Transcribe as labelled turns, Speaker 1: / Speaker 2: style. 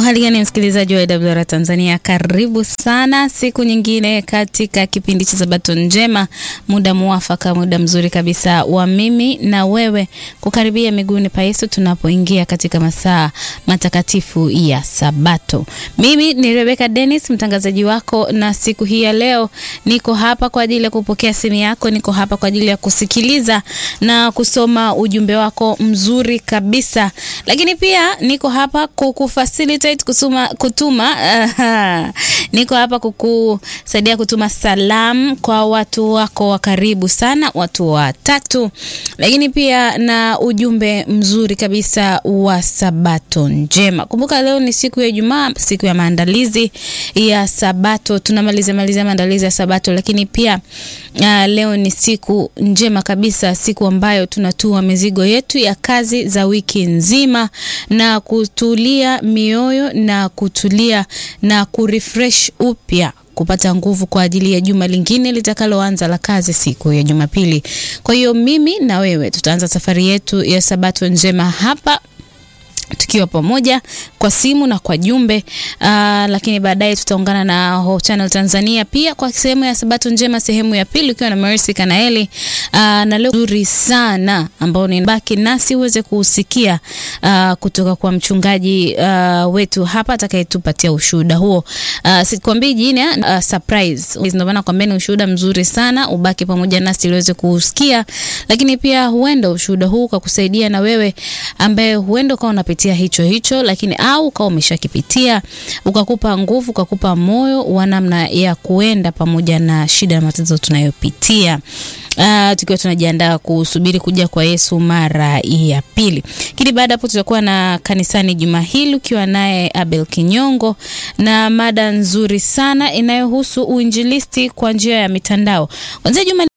Speaker 1: Uhali gani msikilizaji wa AWR Tanzania, karibu sana siku nyingine katika kipindi cha Sabato Njema, muda muafaka, muda mzuri kabisa wa mimi na wewe kukaribia miguuni pa Yesu tunapoingia katika masaa matakatifu ya Sabato. Mimi ni Rebecca Dennis, mtangazaji wako, na siku hii ya leo niko hapa kwa ajili ya kupokea simu yako, niko hapa kwa ajili ya kusikiliza na kusoma ujumbe wako mzuri kabisa, lakini pia niko hapa kukufacilitate kusuma, kutuma uh, niko hapa kukusaidia kutuma salamu kwa watu wako wa karibu sana, watu watatu, lakini pia na ujumbe mzuri kabisa wa Sabato njema. Kumbuka leo ni siku ya Ijumaa, siku ya maandalizi ya Sabato, tunamaliza maliza maandalizi ya Sabato, lakini pia uh, leo ni siku njema kabisa, siku ambayo tunatua mizigo yetu ya kazi za wiki nzima na kutulia mioyo na kutulia na kurefresh upya kupata nguvu kwa ajili ya juma lingine litakaloanza la kazi siku ya Jumapili. Kwa hiyo mimi na wewe tutaanza safari yetu ya Sabato njema hapa tukiwa pamoja kwa simu na kwa jumbe uh, lakini baadaye tutaungana na Hope Channel Tanzania pia kwa sehemu ya Sabato njema, sehemu ya pili ukiwa na Mercy Kanaeli uh, na leo nzuri sana ambao ni baki nasi uweze kusikia uh, kutoka kwa mchungaji uh, wetu hapa atakayetupatia ushuhuda huo. Uh, sikwambii jina uh, surprise, ndio maana kwambia ni ushuhuda mzuri sana, ubaki pamoja nasi uweze kusikia, lakini pia huenda ushuhuda huu ukakusaidia na wewe ambaye huenda ukawa unapitia hicho hicho, lakini au ukawa umeshakipitia ukakupa nguvu, ukakupa moyo wa namna ya kuenda pamoja na shida na matatizo tunayopitia. Uh, tukiwa tunajiandaa kusubiri kuja kwa Yesu mara ya pili. Lakini baada hapo tutakuwa na kanisani juma hili ukiwa naye Abel Kinyongo na mada nzuri sana inayohusu uinjilisti kwa njia ya mitandao. Kwanza juma